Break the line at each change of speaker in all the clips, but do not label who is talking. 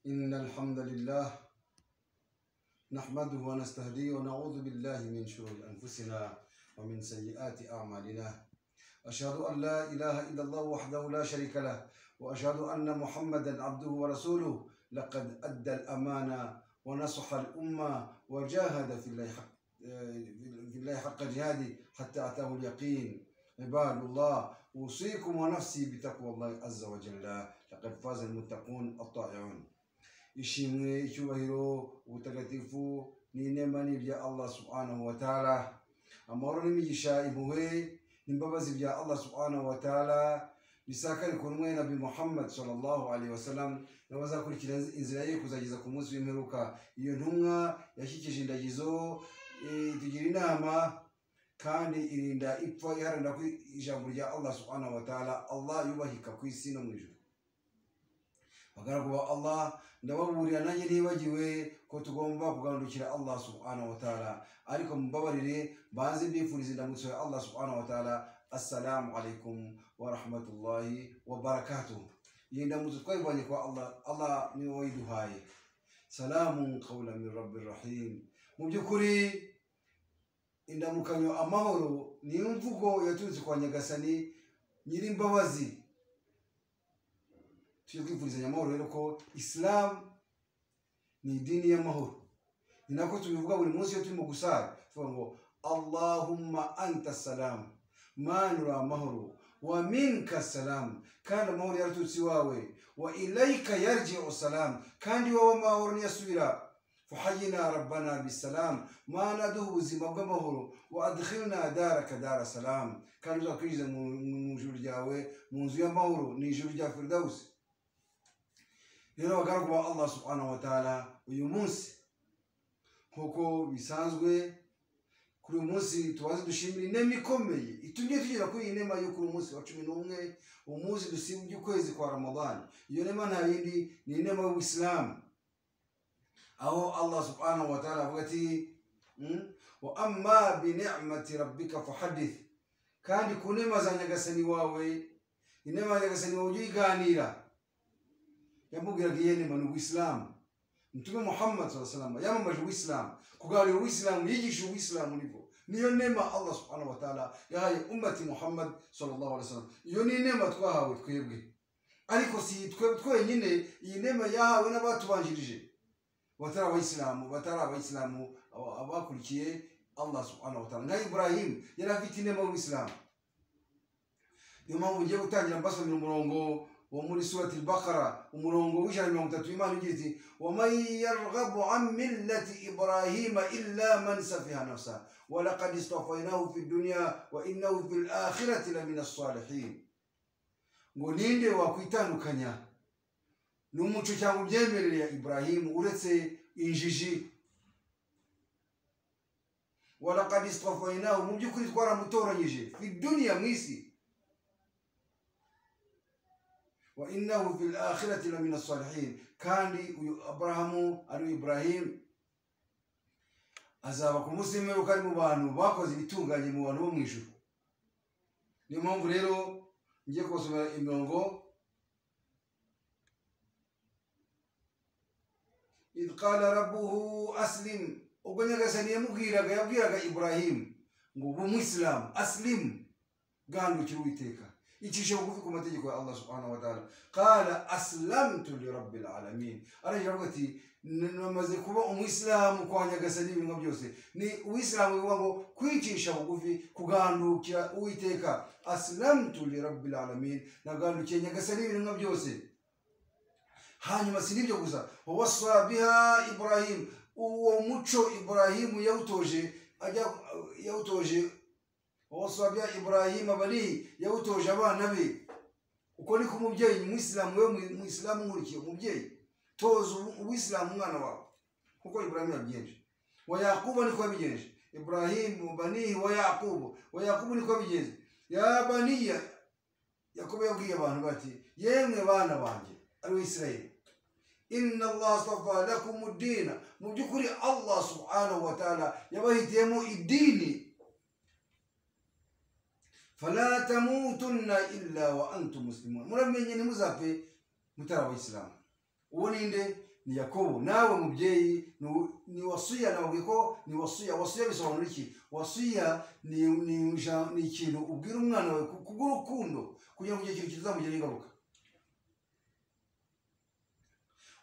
إن الحمد لله نحمده ونستهديه ونعوذ بالله من شرور أنفسنا ومن سيئات أعمالنا أشهد أن لا إله إلا الله وحده لا شريك له وأشهد أن محمدا عبده ورسوله لقد أدى الأمانة ونصح الأمة وجاهد في الله حق في الله حق جهاده حتى أتاه اليقين عباد الله أوصيكم ونفسي بتقوى الله عز وجل لقد فاز المتقون الطائعون ishimwe icyubahiro ubutagatifu n'inema ni ibya allah subhanahu wa ta'ala amahoro n'imigisha impuhwe n'imbabazi bya allah subhanahu wa ta'ala bisakare ku ntumwa ya nabi muhammad sallallahu alaihi wasallam n'abazakurikira inzira ye kuzageza ku munsi w'imperuka iyo ntumwa yashyikije indagizo eh, itugira inama kandi irinda ipfa iharanira ko ijambo rya allah subhanahu wa ta'ala allah yubahika ku isi no mu ijuru abagaragu ba Allah ndababurira nanjye nibagiwe ko tugomba kugarukira Allah subhanahu wa ta'ala ariko mubabarire banze ndifuriza indamutso ya Allah subhanahu wa ta'ala assalamu alaikum wa rahmatullahi wa barakatuh iyi ndamutso twayivanye kwa Allah Allah niwe wayiduhaye salamu qawlan min rabbir rahim mu by'ukuri indamukanyo amahoro ni imvugo yaturutse kwa nyagasani nyirimbabazi tujye twifurizanya amahoro rero ko isilamu ni idini y'amahoro ni nako tubivuga buri munsi iyo turimo gusara tuvuga ngo allahumma anta salamu manura amahoro wa minka salamu kandi amahoro yaraturutse iwawe wa ilayika yarji'u salamu kandi iwawe amahoro niyasubira fuhayina rabbana bisalamu mana duha ubuzima bw'amahoro wa adkhilna daraka dara salamu kandi uzatwinjiza mu mu ijuru ryawe mu nzu y'amahoro ni ijuru rya firdausi rero abagaragu ba allah subhanahu wa ta'ala uyu munsi nk'uko bisanzwe kuri uyu munsi tubaze dushimira inema ikomeye itumye tugera kuri iyi nema yo kuri umunsi wa cumi n'umwe umunsi dusibye ukwezi kwa ramadani iyo nema nta yindi ni inema y'ubuyisilamu aho allah subhanahu wa ta'ala avuga ati "Mm, wa amma bi ni'mati rabbika fahadith kandi ku nema za nyagasani wawe inema ya nyagasani wawe ujye uyiganira yamubwiraga iyenema ni uwisilamu mtume muhammad saa salama yamamaje uwisilamu kuganira uwisilamu yigisha uwisilamu nibwo niyo nema allah subhanahu wa ta'ala yahaye ummati muhammad sallallahu alaihi wasallam iyo ni nema twahawe twebwe ariko si twe twenyine iyi nema yahawe n'abatubanjirije batari abayisilamu batari abayisilamu aba- abakurikiye allah subhanahu wa ta'ala nka ibrahim yari afite inema y'uwisilamu niyo mpamvu ngiye gutangira mbasomera umurongo wo muri surati bakara umurongo w'ijana na mirongo itatu imana igira iti waman yarghabu an millati ibrahima illa man safiha nafsa walaqad istafainahu fi dunya wa innahu fi lakhirati la min assalihin ngo ninde wakwitandukanya n'umuco cyangwa imyemerere ya ibrahimu uretse injiji walaqad istafainahu mu by'ukuri twaramutoranyije fi dunya mu isi wa innahu fil akhirati la min salihin kandi uyu aburahamu ari iburahimu azaba ku munsi w'imperuka ari mu bantu bakoze ibitunganye mu bantu bo mu ijuru niyo mpamvu rero ngiye kubasomera imirongo idh qala rabbuhu aslim ubwo nyagasani yamubwiraga yabwiraga iburahimu ngo ubu umwisilamu asilimu gahindukira uwiteka icishe bugufi ku mategeko ya allah subhanahu wa ta'ala qala aslamtu lirabbil alamin aragira avuga ati namaze kuba umwisilamu kwa nyagasani ibintu byose ni uwisilamu bivuga ngo kwicisha bugufi kugandukira uwiteka aslamtu lirabbil alamin nagandukiye nyagasani ibintu byose hanyuma si n'ibyo gusa wawasa biha ibrahim uwo muco ibrahimu yawutoje ajya yawutoje wasabya ibrahima bari yawutoje abana be uko ni kumubyeyi umwisilamu we umwisilamu nkurikiye umubyeyi toza umwisilamu umwana wawe kuko ibrahima yabigenje wa yakubu niko yabigenje ibrahimu banihi wa yakubu wa yakubu niko yabigenje ya baniya yakubu yabwiye abantu bati yemwe bana banjye ari we isirayeli inna allah astafa lakum dina mu by'ukuri allah subhanahu wa ta'ala yabahitiyemo idini fala tamutunna illa wa antum muslimun muramenye ntimuzapfe mutari abayisilamu uwo ninde ni yakobo nawe mubyeyi ni- ni wasuya nawe ko ni wasuya wasuya bisobanura iki wasuya ni ni ija- ni ikintu ubwira umwana wawe ku- kubw'urukundo kugira ngo icyo kintu kizamugiraho ingaruka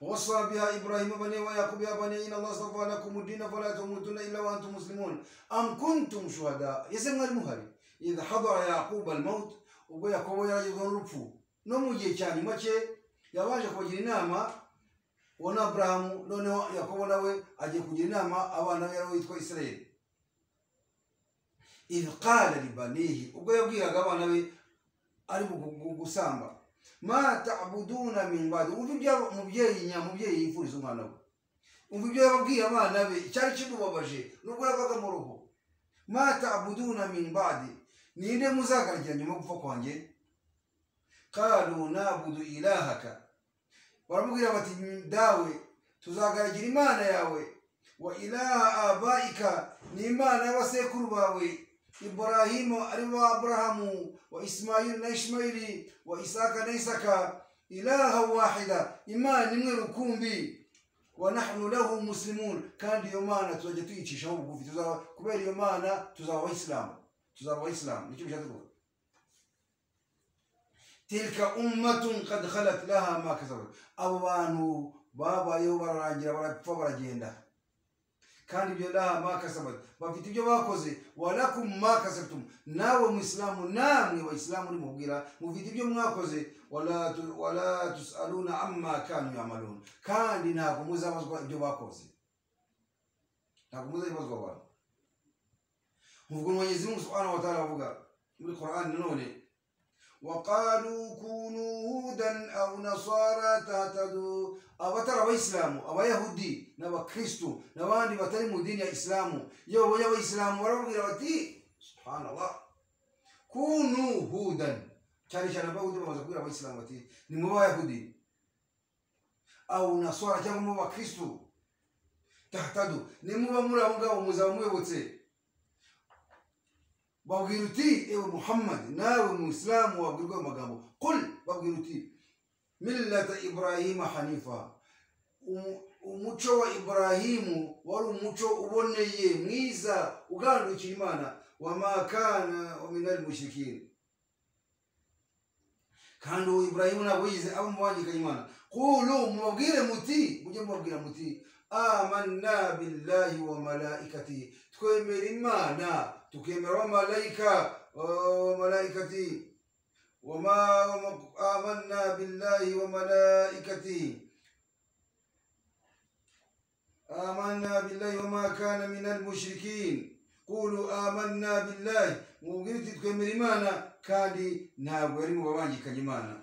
وصى بها إبراهيم بني ويعقوب يا بني إن الله اصطفى لكم الدين فلا تموتن إلا وأنتم مسلمون أم كنتم شهداء يسمى المهري إذ حضر يعقوب الموت ubwo yakobo yaragezweho n'urupfu no mu gihe cya nyuma cye yabanje kubagira inama uwo ni aburahamu noneho yakobo nawe agiye kugira inama abana be aribo witwa isirayeli ibikara ribanihi ubwo yabwiraga abana be ari bu- bu- gusamba ma ta'buduna min badi umva ibyo umubyeyi nyamubyeyi yifuriza umwana we umva ibyo yababwiye abana be icyari kimubabaje nubwo yavaga mu rugo ma ta'buduna min badi ninde muzagarya nyuma yo gupfa kwanjye kalu nabudu ilahaka baramubwira bati dawe tuzagaragira imana yawe wa ilaha abaika n'imana y'abasekuru bawe iburahimu ari wa aburahamu wa isimayili na ishimayili wa isaka na isaka ilaha wahida imana imwe rukumbi wa nahnu lahu muslimun kandi iyo mana tuzajya tuyicishaho bugufi tuzaba kubera iyo mana tuzaba abayisilamu tuzaba abayisilamu nicyo bishatse kuvuga tilka ummatun qad khalat laha ma kasabat abo bantu babayeho bararangira barapfa baragenda kandi ibyo laha ma kasabat bafite ibyo bakoze walakum ma kasabtum nawe muislamu namwe bayisilamu uri mubwira mufite ibyo mwakoze wala tu- wala tusaluna amma kanu yamalun kandi ntabwo muzabazwa ibyo bakoze ntabwo muzabibazwa abantu ubwo mwenyezi mungu subhanahu wa ta'ala avuga muri qur'ani nanone وقالوا كونوا هودا أو نصارى تهتدوا abatari abayisilamu abayahudi n'abakristu n'abandi batari mu dini ya isilamu yoboye abayisilamu barababwira bati subhanallah kunu hudan cyane cyane abayahudi bamaze kubwira abayisilamu bati ni mu bayahudi au naswara cyangwa mu bakristu tahtadu nimuba muri abo ngabo muzaba muyobotse babwira uti ewe muhammad nawe muisilamu wabwirwa ayo magambo qul babwira uti millata ibrahima hanifa Umu- umuco wa ibrahimu wari umuco uboneye mwiza ugandukiye imana wama kana minari mushrikini kandi uwo ibrahimu ntabwo yize aba mu banyikanye imana qulu mubabwire muti mujye mubabwira muti amanna billahi wa malaikatihi twemera imana tukemera abamalayika abamalayikati wama amanna billahi wa malaikatihi آمنا بالله وما كان من المشركين قولوا آمنا بالله مبغيتي تكمل إيمانا كادي نابوري مبابانجي كجمانا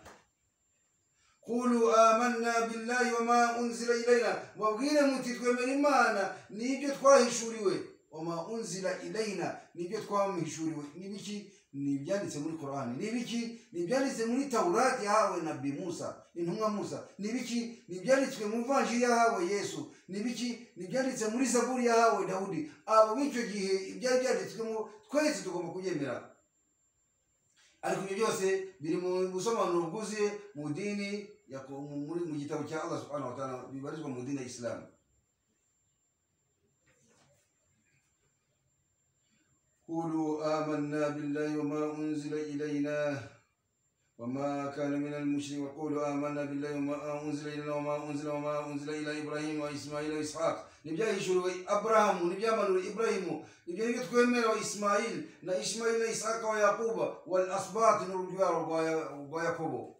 قولوا آمنا بالله وما أنزل إلينا مبغينا متي تكمل إيمانا نيجي تقواه شوريوه وما أنزل إلينا نيجي تقواه شوريوه نيجي nibyanditse muri korani ni ibiki ni ibyanditse muri tawurati yahawe na bi musa intumwa musa ni ibiki ni ibyanditswe mu vanjiri yahawe yesu ni ibiki ni ibyanditse muri zaburi yahawe dawudi abo b'icyo gihe ibyari byanditswemo twese tugomba kubyemera ariko ibyo byose biri mu busobanuro bwuzuye mu dini ya ko- mu- muri mu gitabo cya allah subhanahu wa ta'ala bibarizwa mu dini ya isilamu قولوا آمنا بالله وما أنزل إلينا وما كان من المشرك وقولوا آمنا بالله وما أنزل إلينا وما أنزل وما أنزل إلى إبراهيم وإسماعيل وإسحاق نبجا يشور أبراهام نبجا منور إبراهيم نبجا يتكوين من وإسماعيل نا إسماعيل إسحاق ويعقوب والأسباط نرجوار ويعقوب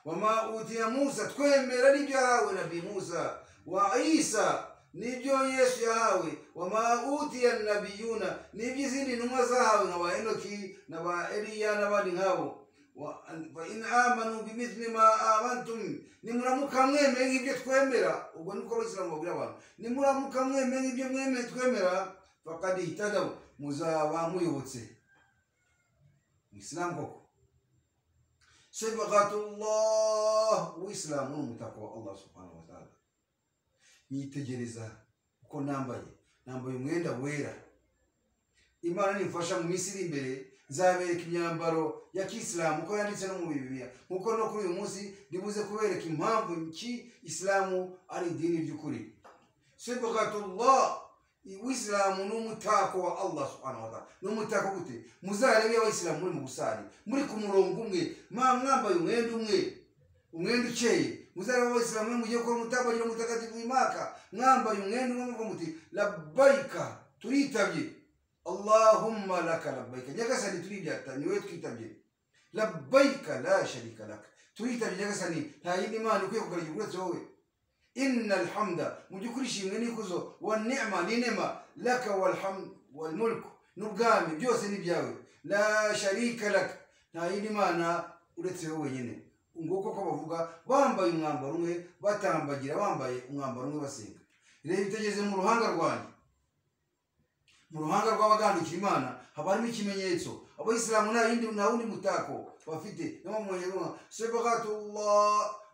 وما أوتي موسى تكوين من نبجا ونبي موسى وعيسى nibyo yesu yahawe wamautiya nabiyuna n'iby'izindi ntumwa zahawe nka ba enoki na ba eliya n'abandi nkabo Wa- fa in amanu bimithli ma amantum nimuramuka mwemeye nk'ibyo twemera ubwo niko abasilamu babwira abantu nimuramuka mwemeye nk'ibyo mwemeye twemera fakad ihtadaw muzaba muyobotse isilamu koko sibgatullah uwisilamu ni umutako wa allah subhanahu wa taala nyitegereza uko nambaye nambaye umwenda wera imana nimfasha mu minsi iri imbere nzabereka imyambaro ya kisilamu uko yanditse no mu bibiliya nkuko no kuri uyu munsi ndibuze kubereka impamvu ki isilamu ari idini ry'ukuri sibukatullah isilamu ni umutako wa allah subhanahu wa ta'ala ni umutako gute muzarebe abayisilamu muri mu busari muri ku murongo umwe mwa- mwambaye umwenda umwe umwenda ukeye muzarebe abayisilamu mwe mugiye gukora umutako bagira umutagatifu wimaka mwambaye umwenda umwe muvuga muti labbayika turitabye allahumma laka labbayika nyagasani turibyata niwe twitabye labbayika la sharika laka turitabye nyagasani nta yindi mana ikwiye kugaragirwa uretse wowe inna alhamda mu by'ukuri ishimwe n'ikuzo wa ni'ma n'inema laka walhamdu walmulku n'ubwami byose ni ibyawe la sharika laka nta yindi mana uretse wowe wenyine nguko ko bavuga bambaye umwambaro umwe batambagira bambaye umwambaro umwe basenga reba itegeze mu ruhanga rwanjye mu ruhanga rw'abagandukira imana haba harimo ikimenyetso abayisilamu nta yindi nta wundi mutako bafite niwo mwanyarwanda sebakatullah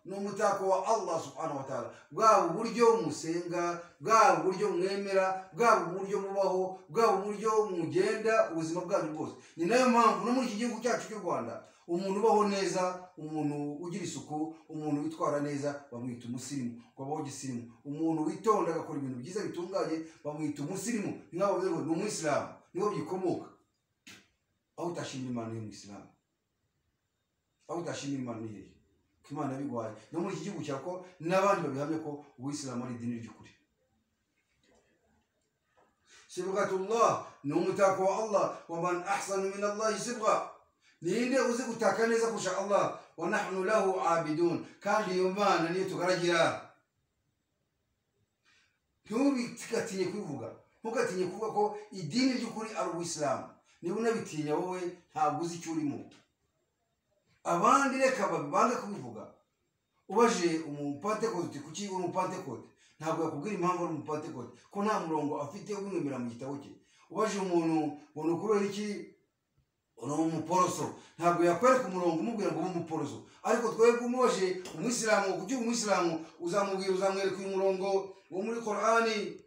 ni umutako wa allah subhanahu wa ta'ala bwaba uburyo musenga bwaba uburyo mwemera bwaba uburyo mubaho bwaba uburyo mugenda ubuzima bwanyu bwose ni nayo mpamvu no muri iki gihugu cyacu cy'u rwanda umuntu ubaho neza umuntu ugira isuku umuntu witwara neza bamwita umusirimu wabaho gisirimu umuntu witonda agakora ibintu byiza bitunganye bamwita umusirimu ni nk'aho bavuze ngo ni umwisilamu niho byikomoka aho utashimira imana ni umwisilamu aho utashimira imana ni hehe ko imana yabiguhaye no muri iki gihugu cyawe ko n'abandi babihamya ko ubuyisilamu ari idini ry'ukuri sibgatullah ni umutako wa allah wa man ahsanu min allahi sibga ninde uzi gutaka neza kurusha allah wa nahnu lahu abidun kandi iyo mana niyo tugaragira ntugatinye kubivuga ntugatinye kuvuga ko idini ry'ukuri ari ubuyisilamu niba unabitinya wowe ntabwo uzi icyo urimo abandi reka bange kubivuga ubajije umupantekote kuki uri umupantekote ntabwo yakubwira impamvu ari umupantekote ko nta murongo afite ubimwemera mu gitabo cye ubajije umuntu ngo ni ukubera iki uri umuporoso ntabwo yakwereka umurongo umubwira ngo ube umuporoso ariko twebwe umubaje umwisilamu kuki uri umwisilamu uzamubwira uzamwereka uyu murongo wo muri korani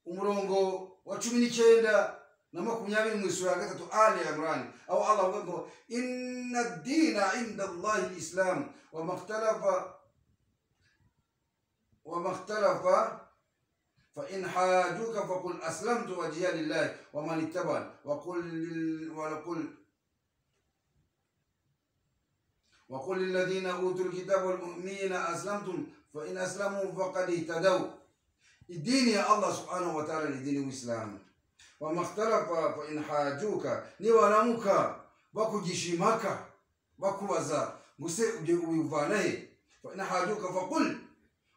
umurongo wa cumi n'icyenda na makumyabiri mu isura ya gatatu ali imrani aho allah avuga ngo inna dina inda allahi isilamu wamakhtalafa wamakhtalafa فإن حاجوك فقل أسلمت وجهي لله ومن اتبعني وقل لل- وقل وقل للذين أوتوا الكتاب والمؤمنين أسلمتم فإن أسلموا فقد اهتدوا الدين يا الله سبحانه وتعالى لدين الإسلام وما اختلف فإن حاجوك نيوانمك بكجشمك بكوزا مuse uje ubivana he fa in hajuka faqul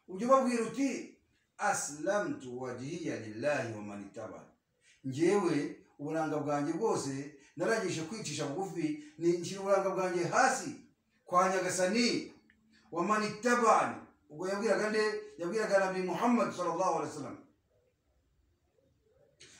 uje babwira uti aslamtu wajhiya lillahi wa man ittabani njyewe uburanga bwanjye bwose narangije kwicisha bugufi ni nshyira uburanga bwanjye hasi kwa nyagasani wa manitabani ubwo yabwiraga nde yabwiraga nabi muhammad sallallahu alaihi wasallam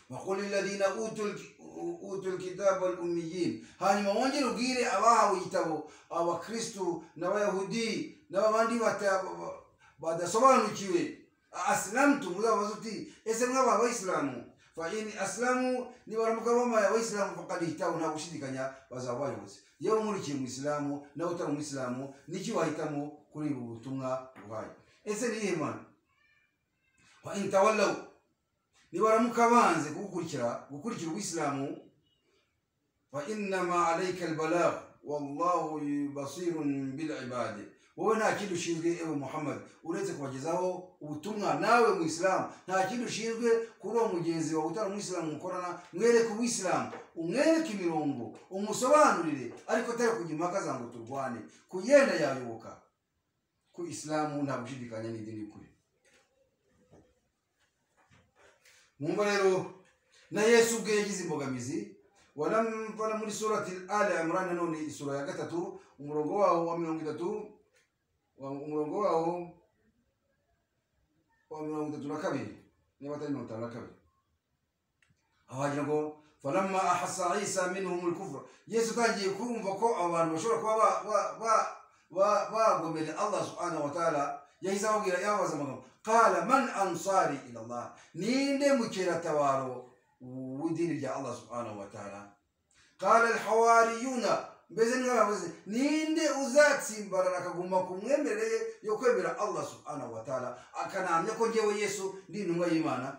وقل للذين اوتوا الك- اوتوا الكتاب والاميين hanyuma wongere ubwire abahawe igitabo abakristu n'abayahudi n'abandi bata- ba- badasobanukiwe asilamutu muzababaza uti ese mwaba abayisilamu fa in asilamu nibaramuka bamaye abayisilamu fakad ihitabo nta gushidikanya bazaba bayobozi yewe nkurikiye umwisilamu nawe utari umwisilamu niki wahitamo kuri ubu butumwa buhaye ese niyihe mana wa in tawallaw nibaramuka banze kugukurikira gukurikira ubwisilamu fa innama alayka albalagu wallahu basirun bilibadi wowe nta kindi ushinzwe ewe muhammad uretse kubagezaho ubutumwa nawe mu isilamu nta kindi ushinzwe kuri uwo mugenzi wawe utari umwisilamu mukorana mwereke umwisilamu umwereke imirongo umusobanurire ariko atari kujya impaka za ngo turwane kugenda yayoboka ku isilamu nta gushidikanya n'idini kuri mwumva rero na yesu ubwe yagize imbogamizi wanamvana muri surati al imran none isura ya gatatu umurongo wawo wa mirongo itatu wa- umurongo wawo wa mirongo itatu na kabiri niba atari mirongo itanu na kabiri aho hagira ngo falamma ahasa isa minhum lkufra yesu atangiye kumva ko abo bantu bashobora kuba ba- ba- ba- ba- bagomeye allah subhanahu wa taala yahise ababwira yababaza amagambo qala man ansari ila allah ninde mukeratabaro w'idini rya allah subhanahu wa ta'ala kara hawariyuna mbese nk'abavuze ninde uzatsimbarara akaguma ku mwemerere yo kwemera allah subhanahu wa ta'ala akanahamya ko ngewe yesu ndi intumwa y'imana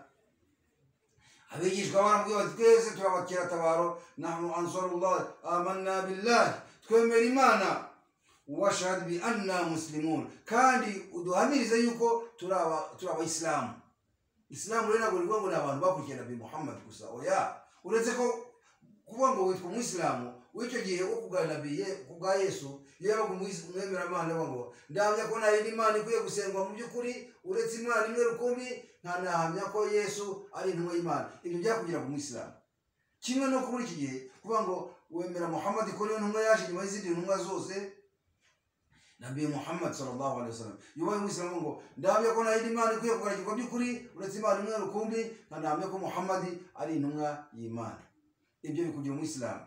abigishwa baramubwira bati twese turabakiratabaro nahnu ansarullah amanna billahi twemera imana washahadu bi anna muslimun kandi uduhamirize yuko turi abayisilamu isilamu rero ntabwo rivuga ngo ni abantu bakurikiye nabi muhammad gusa oya uretse ko kuvuga ngo witwa umwisilamu w'icyo gihe wo kuganirabiye ku bwa yesu iyo yabaga umwemeramana avuga ngo ndahamya ko nta yindi mana ikwiye gusengwa mu by'ukuri uretse imana imwe rukumbi ntanahamya ko yesu ari intumwa y'imana ibyo byakugira ku mwisilamu kimwe no muri iki gihe kuvuga ngo wemera muhammad ko niyo ntumwa yaje nyuma y'izindi ntumwa zose nabi muhammad sallallahu alaihi wasallam yubaye umwisilamu ngo ndahamya ko nta yindi mana ikwiye kugaragirwa by'ukuri uretse imana imwe rukumbi nkanahamya ko muhammad ari intumwa y'imana ibyo bikugira umwisilamu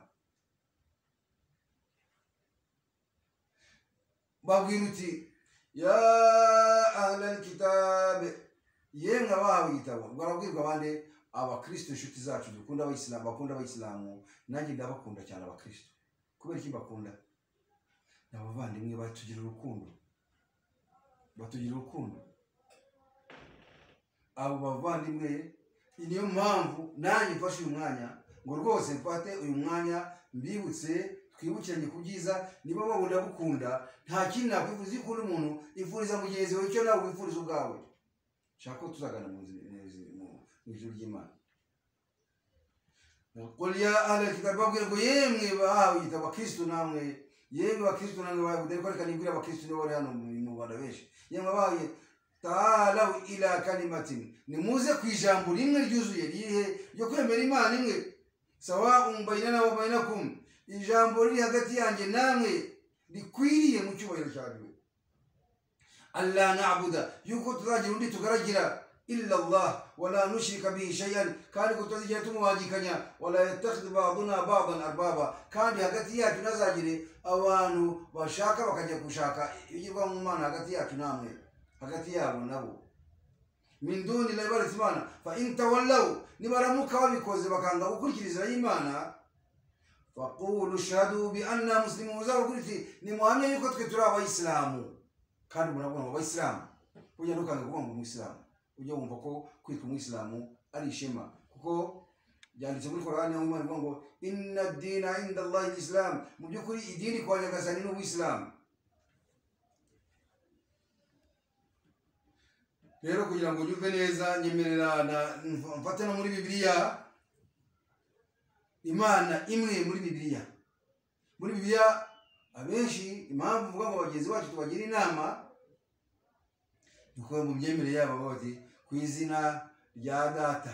babwira uti ya ahlal kitabe yemwe abahawe igitabo barabwirwa bande abakristo inshuti zacu dukunda abayisilamu bakunda abayisilamu nanjye ndabakunda cyane abakristo kubera iki bakunda ni abavandimwe batugira urukundo batugira urukundo abo bavandimwe niyo mpamvu nanjye mfashe uyu mwanya ngo rwose mfate uyu mwanya mbibutse twibukiranye ku byiza niba babona gukunda nta kindi nakwifuza iyo ukunda umuntu ifuriza mugenzi wawe icyo nawe wifuriza ubwawe nshaka ko tuzagana mu ijuru ry'imana kuriya arakita babwira ngo yemwe bahawe igitabo abakirisitu namwe yemwe abakirisitu namwe bahawe dore ko reka nibwira abakirisitu nibo bari hano mu rwanda benshi yemwe bahawe taharawe irakani matini nimuze ku ijambo rimwe ryuzuye ririhe ryo kwemera imana imwe sawa umbayina na wabayina kumwe ijambo riri hagati yanjye namwe rikwiriye mu cyubahiro cyawe allah nabuda yuko tuzagira undi tugaragira illa allah wala nushirika bihi shay'an kandi ko tutazigera tumuhangikanya wala yattakhidhu ba'duna ba'dan arbaba kandi hagati yacu ntazagire abantu bashaka bakajya gushaka ibigirwa mu mana hagati yacu namwe hagati yabo nabo min duni la ibarati imana fa in tawallaw nibaramuka babikoze bakanga gukurikiriza imana fakuru shahadu bi anna muslimu muzabukurikire ni muhamya yuko twe turi abayisilamu kandi murabona abayisilamu ujya ntukanga kuvuga ngo umuyisilamu ujya wumva ko kwitwa umuyisilamu ari ishema kuko byanditse muri korani aho imana ivuga ngo inna dina inda allahi isilamu mu by'ukuri idini kwa nyagasani ni ubuyisilamu rero kugira ngo nyumve neza nyemerera mfate no muri bibiliya imana imwe muri bibiliya muri bibiliya abenshi impamvu uvuga ngo bagenzi bacu tubagira inama dukora mu myemerere yabo bati ku izina rya data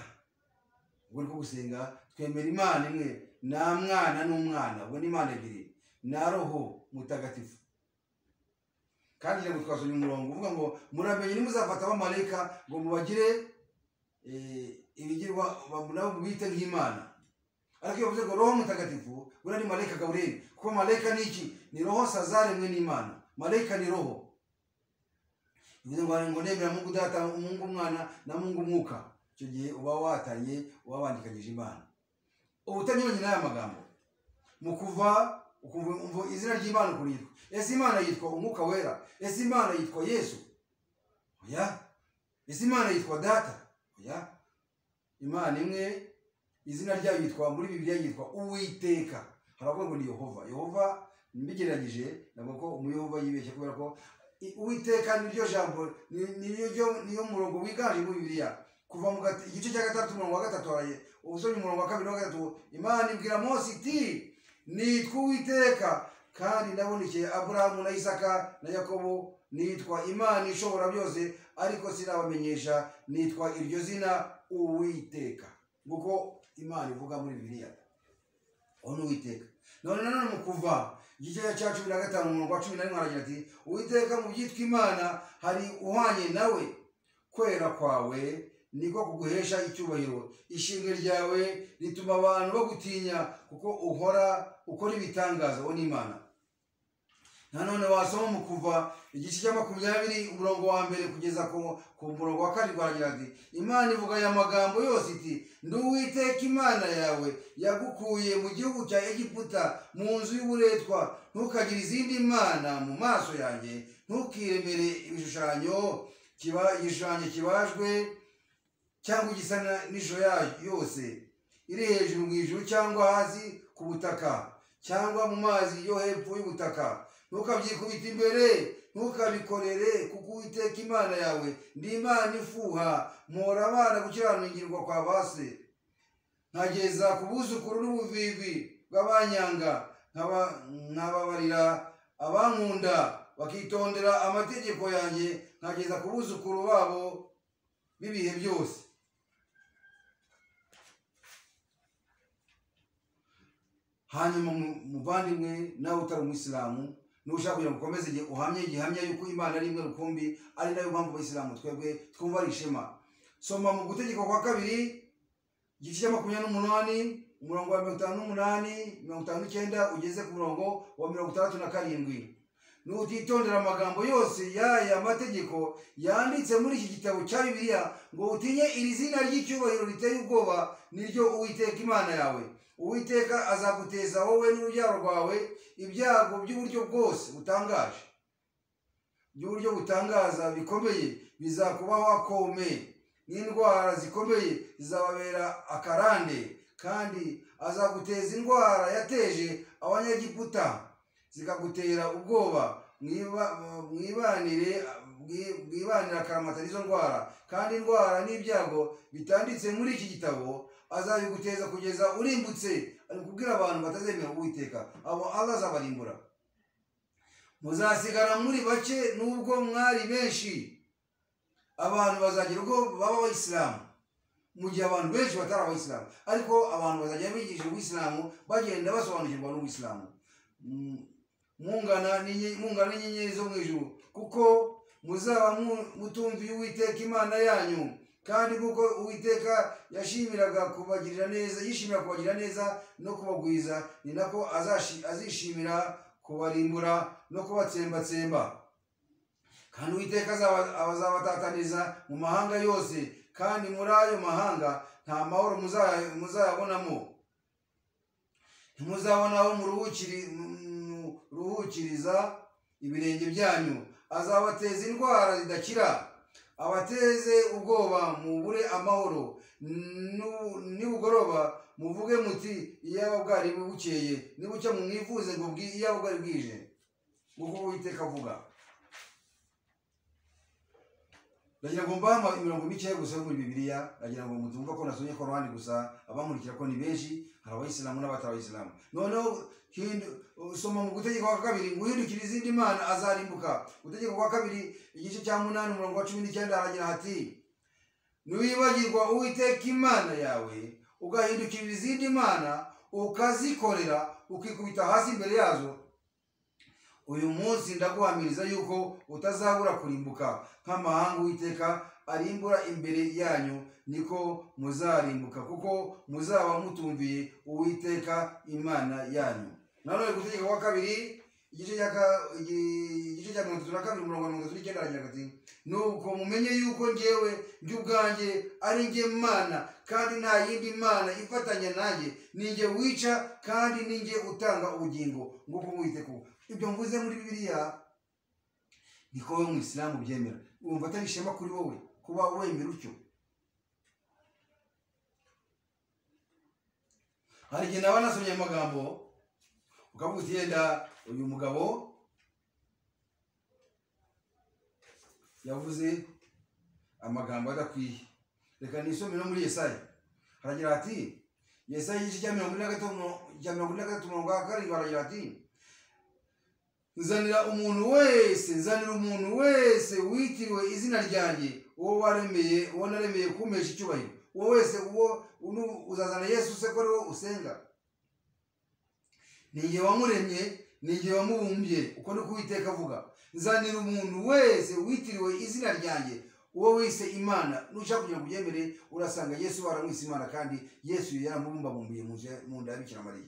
ubwo ni ko gusenga twemera imana imwe nta mwana n'umwana ubwo ni imana ebyiri na roho mutagatifu kandi ngo twasomye umurongo uvuga ngo muramenye nimuzafata abamarayika ngo mubagire ibigirwa nabo mubite nk'imana ariko iyo bavuze ngo roho mutagatifu buriya ni marayika gaburiyeli kuko marayika ni iki ni roho sazaremwe n'imana marayika ni roho bivuze ngo ngo nemera mungu data mungu umwana na mungu umwuka icyo gihe uba watanye wabandikanyije imana ubutanyibanye n'aya magambo mu kuva ukumva izina ry'imana ukuntu yitwa ese imana yitwa umwuka wera ese imana yitwa yesu oya ese imana yitwa data oya imana imwe izina ryayo yitwa muri bibiliya yitwa uwiteka haravuga ngo ni yehova yehova mbigereranyije ntabwo ko umuyehova yibeshye kubera ko uwiteka niryo jambo niyo murongo wiganje muri bibiliya kuva mu igice cya gatatu umurongo wa gatatu haraye ubusomye umurongo wa kabiri wa gatatu imana ibwira mose iti nitwa uwiteka kandi nabonekeye aburahamu na isaka na yakobo nitwa imana ishobora byose ariko sinabamenyesha nitwa iryo zina uwiteka nguko imana ivuga muri bibiliya uwo ni uwiteka none nanone mu kuva igice cya cumi na gatanu umurongo wa cumi na rimwe aragira ati uwiteka mu byitwa imana hari uhwanye nawe kwera kwawe niko kuguhesha icyubahiro ishimwe ryawe rituma abantu bagutinya kuko uhora ukora ibitangaza uwo ni imana nanone wasoma mu kuva igice cya makumyabiri umurongo wa mbere kugeza ku, ku murongo wa karindwi aragira ati imana ivuga aya magambo yose iti ndi uwiteka imana yawe yagukuye mu gihugu cya egiputa mu nzu y'uburetwa ntukagire izindi mana mu maso yanjye ntukiremere ibishushanyo kiba igishushanyo kibajwe cyangwa igisa na- n'ishusho yayo yose iri hejuru mu ijuru cyangwa hasi ku butaka cyangwa mu mazi yo hepfo y'ubutaka ntukabyikubita imbere ntukabikorere kuko uwiteka imana yawe ndi imana ifuha mpora abana gukiraningirwa kwa base nkageza ku buzukuru n'ubuvivi bw'abanyanga nkaba- nkababarira abankunda bakitondera amategeko yanjye nkageza ku buzukuru babo b'ibihe byose hanyuma mu- muvandimwe nawe utari umuyisilamu nushaka kugira ngo ukomeze igihe uhamye gihamya yuko imana ari imwe rukumbi ari nayo mpamvu abayisilamu twebwe twumva ari ishema soma mu gutegeka kwa kabiri igice cya makumyabiri n'umunani umurongo wa mirongo itanu n'umunani mirongo itanu n'icyenda ugeze ku murongo wa mirongo itandatu na karindwi nutitondera amagambo yose y'aya mategeko yanditse muri iki gitabo cya bibiliya ngo utinye iri zina ry'icyubahiro riteye ubwoba niryo uwiteka imana yawe uwiteka azaguteza wowe n'urubyaro rwawe ibyago by'uburyo bwose butangaje by'uburyo butangaza bikomeye bizakubaho akomeye n'indwara zikomeye zizababera akarande kandi azaguteza indwara yateje abanyagiputa zikagutera ubwoba mwiba- mwibanire mwibanire akaramata izo ndwara kandi indwara n'ibyago bitanditse muri iki gitabo azabiguteza kugeza urimbutse ari kubwira abantu batazemera uwiteka abo allah azabarimbura muzasigara muri bake nubwo mwari benshi abantu bazagira ubwo baba abayisilamu mu gihe abantu benshi batari abayisilamu ariko abantu bazajya bigisha ubuyisilamu bagenda basobanukirwa n'ubuyisilamu Mm, mungana n'inye- mungana n'inyenyeri zo mu ijuru kuko muzaba mu- mutumviye uwiteka imana yanyu kandi kuko uwiteka yashimiraga kubagirira neza yishimira kubagirira neza no kubagwiza ni nako azashi- azishimira kubarimbura no kubatsembatsemba kandi uwiteka azaba- azabatataniza mu mahanga yose kandi muri ayo mahanga nta mahoro muzaya- muzayabonamo ntimuzabona aho muruhukiri muruhukiriza ibirenge byanyu azabateza indwara zidakira abateze ubwoba mubure amahoro Nu- nibugoroba muvuge muti iyaba bwari bukeye nibucya mumwivuze ngo bwi- iyaba bwari bwije nguko uwiteka avuga ndagira ngo mbahama imirongo mike gusa yo muri bibiliya ndagira ngo mutumva ko nasomye korowani gusa abankurikira ko ni benshi hari abayisilamu n'abatari abayisilamu noneho hindu- soma mu gutegeka kwa kabiri ngo uhindukire izindi mana azarimbuka gutegeka kwa kabiri igice cya munani umurongo wa cumi n'icyenda haragira hati niwibagirwa uwiteka imana yawe ugahindukirira izindi mana ukazikorera ukikubita hasi imbere yazo uyu munsi ndaguhamiriza yuko utazabura kurimbuka nk'amahanga uwiteka arimbura imbere yanyu niko muzarimbuka kuko muzaba mutumviye uwiteka imana yanyu nanone gutegeka kwa kabiri igice cya ka- igi- igice cya mirongo itatu na kabiri umurongo wa mirongo itatu n'icyenda aragira ati nuko mumenye yuko njyewe njye ubwanjye ari njye mana kandi nta yindi mana ifatanya nanjye ni njye wica kandi ni njye utanga ubugingo nguko uwiteka ubu ibyo mvuze muri bibiliya niko wowe umuyisilamu ubyemera wumva atari ishema kuri wowe kuba wemera utyo hari igihe naba nasomye amagambo ukavuga uti yenda uyu mugabo yavuze amagambo adakwiye reka nisome no muri yesaya haragira hati yesaya igice cya mirongo ine na gatatu cya mirongo ine na gatatu umurongo wa karindwi haragira hati nzanira umuntu wese nzanira umuntu wese witiriwe izina ryanjye uwo waremeye uwo naremeye kumpesha icyubahiro uwo wese uwo unu- uzazana yesu se ko ari wo usenga ni igihe wamuremye ni igihe wamubumbye uko ni ko uwiteka avuga nzanira umuntu wese witiriwe izina ryanjye uwo wise imana nushaka kugira ngo ubyemere urasanga yesu baramwise imana kandi yesu yaramubumbabumbiye mu nzu ya- mu nda ya bikira mariya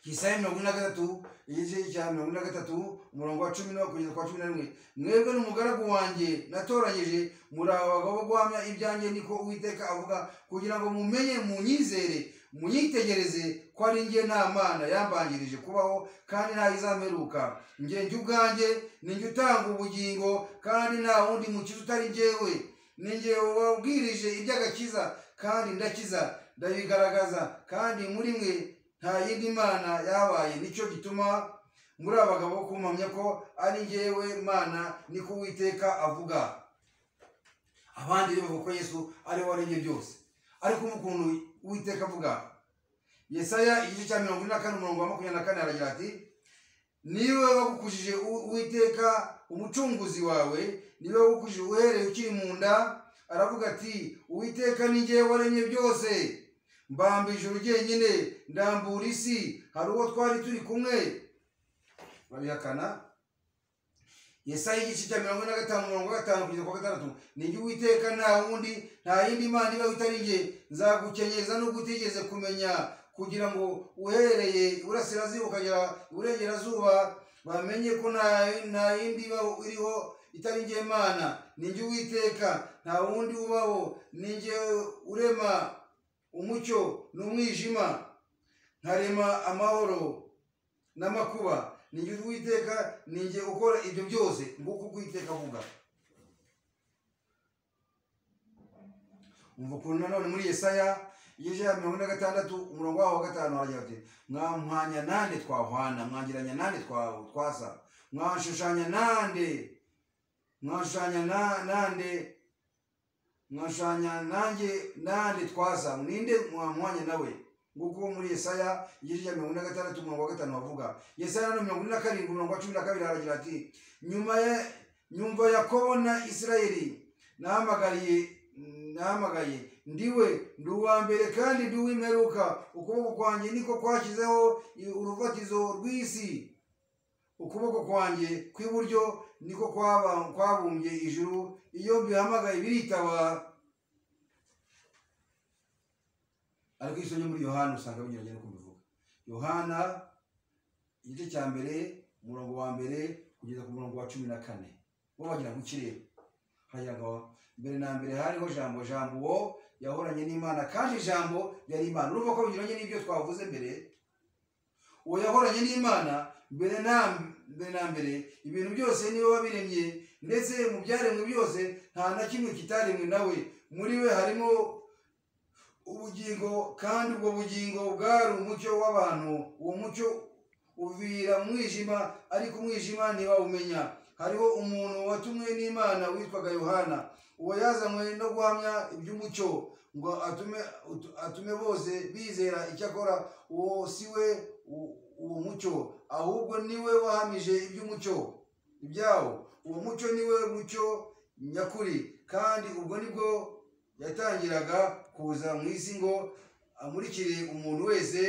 ku isaha ya mirongo ine na gatatu igice cya mirongo ine na gatatu umurongo wa cumi n'uwa kugeza kwa cumi na rimwe mwebwe n'umugaragu wanjye natoranyije muri aba bagabo guhamya ibyanjye niko uwiteka avuga kugira ngo mumenye munyizere munyitegereze ko ari njye nta mana yambanjirije kubaho kandi ntayizameruka njye njye ubwanjye ni njye utanga ubugingo kandi nta wundi mukiza utari njyewe ni njye wabwirije iby'agakiza kandi ndakiza ndabigaragaza kandi muri mwe nta yindi mana yabaye nicyo gituma muri aba bagabo kumamya ko ari njyewe mana niko uwiteka avuga abandi rero bavuga ko yesu ari we waremye byose ariko mu kuntu uwiteka avuga yesaya igice cya mirongo ine na kane umurongo wa makumyabiri na kane aragira ati niwe wagukujije Uw- uwiteka umucunguzi wawe niwe wagukujije uhereye ukiri mu nda aravuga ati uwiteka ni njyewe waremye byose mbamba ijuru ryenyine ndambura isi hari uwo twari turi kumwe babihakana yesaya igice cya mirongo ine na gatanu mirongo gatanu kugeza kwa gatandatu ni jye uwiteka nta wundi nta yindi mana ibaho itari jye nzagukenyeza n'ubwo utigeze kumenya kugira ngo uhereye iburasirazuba ukagera iburengerazuba bamenye ko nta nta yindi ibaho iriho itari jye mana ni jye uwiteka nta wundi ubaho ni jye urema umucyo n'umwijima nkarema amahoro n'amakuba ni jye uwiteka ni jye ukora ibyo byose nguko uwiteka avuga umva ukuntu nanone muri yesaya igice cya mirongo ine na gatandatu umurongo waho wa gatanu haragira ati mwamwanya nande twahwana mwangiranya nande twa- twasa mwashushanya nande mwashushanya na- nande mwashushanya nanjye nande twasa ninde mwamwanya nawe nguko muri yesaya igice cya mirongo ine na gatandatu umurongo wa gatanu havuga yesaya no mirongo ine na karindwi umurongo wa cumi na kabiri haragira ati nyuma ya nyumva yakobo na isirayeli nahamagariye nahamagaye ndiwe ndi uwa mbere kandi ndi uw'imperuka ukuboko kwanjye niko kwashyizeho i- urufatizo rw'isi ukuboko kwanjye kw'iburyo niko kwaba- kwabumbye ijuru iyo bihamagaye biritaba ariko iso muri yohana usanga binyuranye no kubivuga yohana igice cya mbere umurongo wa mbere kugeza ku murongo wa cumi na kane bo bagira ngo ikirere haragira ngo mbere na mbere hariho jambo jambo uwo yahoranye n'imana kandi ijambo yari imana urumva ko binyuranye n'ibyo twavuze mbere uwo yahoranye n'imana mbere na mbere na mbere ibintu byose niwe wabiremye ndetse mu byaremwe byose nta na kimwe kitaremwe nawe muri we harimo ubugingo kandi ubwo bugingo bwari umucyo w'abantu uwo mucyo uvira mu mwijima ariko umwijima ntiwawumenya hariho umuntu watumwe n'imana witwaga yohana uwo yazanywe no guhamya iby'umucyo ngo atume ut- atume bose bizera icyo akora uwo si we u- uwo mucyo ahubwo ni we wahamije iby'umucyo ibyawo uwo mucyo ni we mucyo nyakuri kandi ubwo nibwo yatangiraga kuza mu isi ngo amurikire umuntu wese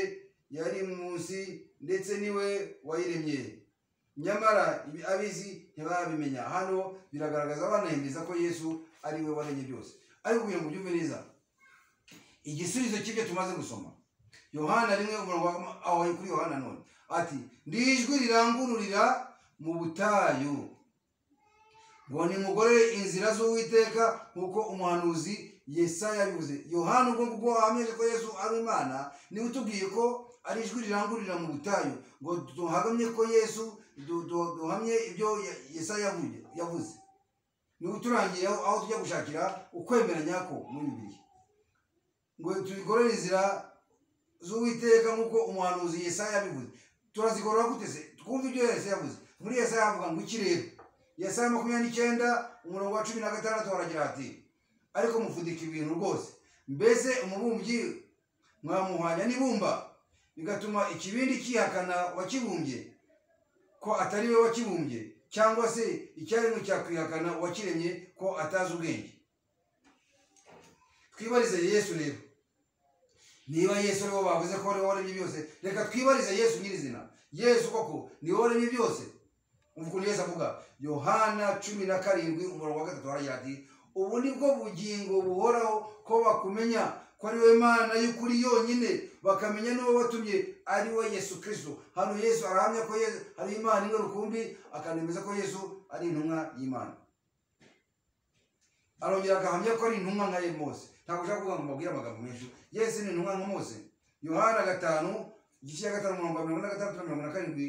yari munsi ndetse niwe wayiremye nyamara ibi- abizi ntibabimenya hano biragaragaza banahimiriza ko yesu ari we waremye byose ariko kugira ngo ubyumve neza igisubizo cy'ibyo tumaze gusoma yohana rimwe umurongo wa- aho kuri yohana none ati ndi ijwi rirangururira mu butayu ngo nimugorere inzira z'uwiteka nk'uko umuhanuzi yesaya yabivuze yohana ubwo ngubwo wahamije ko yesu ari imana niba utubwiye ko ari ijwi rirangururira mu butayu ngo duhamye ko yesu du- du- duhamye ibyo Ya- yesaya yavuye- yavuze niba uturangiye aho aho tujya gushakira ukwemera nyako muri bibiri ngo tugorere inzira z'uwiteka nk'uko umuhanuzi yesaya yabivuze turazigorora gute se twumve ibyo yesaya yavuze muri yesaya havuga ngo iki rero yesaya makumyabiri n'icyenda umurongo wa cumi na gatandatu haragira ati ariko mufudika ibintu rwose mbese umubumbyi mwamuhwanya n'ibumba bigatuma ikibindi cyihakana wakibumbye ko atari we wakibumbye cyangwa se icyaremwe cyakwihakana uwakiremye ko atazi ubwenge twibarize yesu rero niba yesu ariwe bavuze ko ariwe waremye byose reka twibarize yesu nyirizina yesu koko niwe waremye byose umva ukuntu yesu avuga yohana cumi na karindwi umurongo wa gatatu haragira ati ubu ni bwo bugingo buhoraho ko bakumenya ko ari we mana y'ukuri yonyine bakamenya n'uwo watumye ari we yesu kirisito hano yesu arahamya ko Yesu- hari imana ingarukumbi akanemeza ko yesu ari intumwa y'imana arongera agahamya ko ari intumwa nka mose ntabwo ushaka kuvuga ngo mbabwire amagambo menshi yesu ni intumwa nka mose yohana gatanu igice cya gatanu umurongo wa mirongo ine na gatandatu na mirongo ine na karindwi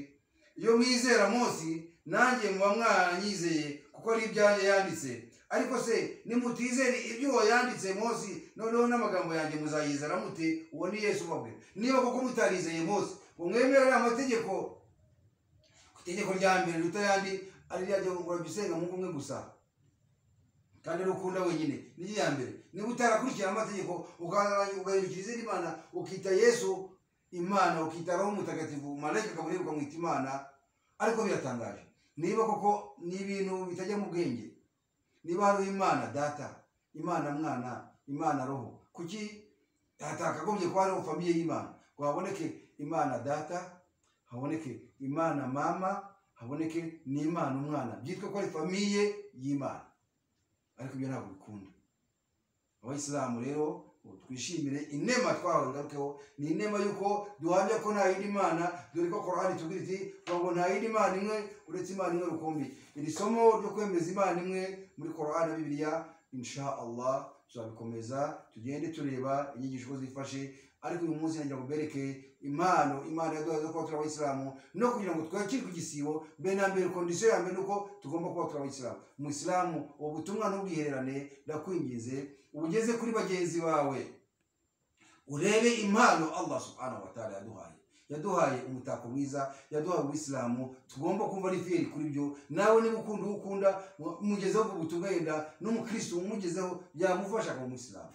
iyo mwizera mose nanjye muba mwaranyizeye kuko ari ibyanjye yanditse ariko se nimutizere ibyo uwo yanditse mose noneho n'amagambo yanjye muzayizera mute uwo ni yesu ubabwira niba kuko mutarizeye mose ngo mwemere ariya mategeko ku itegeko rya mbere riruta ayandi ari ryo urabisenga mu ngo umwe gusa kandi n'ukunda wenyine ni iya mbere niba utarakurikira amategeko ugahindukira izindi mana ukita yesu imana ukita roho mutagatifu malayika akabura ukamwita imana ariko biratangaje niba koko ni ibintu bitajya mu bwenge niba hari imana data imana mwana imana roho kuki hatakagombye kuba hariho famiye y'imana ngo haboneke imana data haboneke imana mama haboneke n'imana umwana byitwa ko ari famiye y'imana ariko ibyo ntabwo bikunda abayisilamu rero ubu twishimire inema twahawe ngarukeho ni inema y'uko duhamya ko nta yindi mana dore ko korani itubwira iti "Vuga ngo nta yindi mana imwe uretse imana imwe rukumbi iri somo ryo kwemeza imana imwe muri korani na bibiliya insha allah tuzabikomeza tugende tureba inyigisho uko zifashe ariko uyu munsi nagira ngo mbereke impano imana yaduhaye zo kuba turi abayisilamu no kugira ngo twakirwe igisibo mbere na mbere kondisiyo ya mbere ni uko tugomba kuba turi abayisilamu umuyisilamu ubu butumwa ntubwihererane ndakwinginze ubugeze kuri bagenzi bawe urebe impano allah subhanahu wa ta'ala yaduhaye yaduhaye umutako mwiza yaduhaye ubuyisilamu tugomba kumva ari fiyeri kuri byo nawe niba ukunda uwo ukunda umugezeho ubwo butumwa yenda n'umukirisitu umugezeho yamufasha akaba umuyisilamu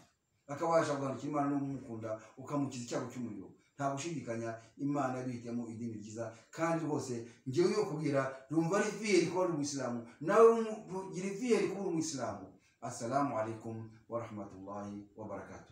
akabasha guhanukira imana n'umukunda ukamukiza icyago cy'umuriro nta gushidikanya imana yabihitiyemo idini ryiza kandi rwose ngewe yo kubwira numva ari fiyeri kuba uri umuyisilamu nawe gira fiyeri kuba uri umuyisilamu assalamu alaikum warahmatullahi wabarakatuh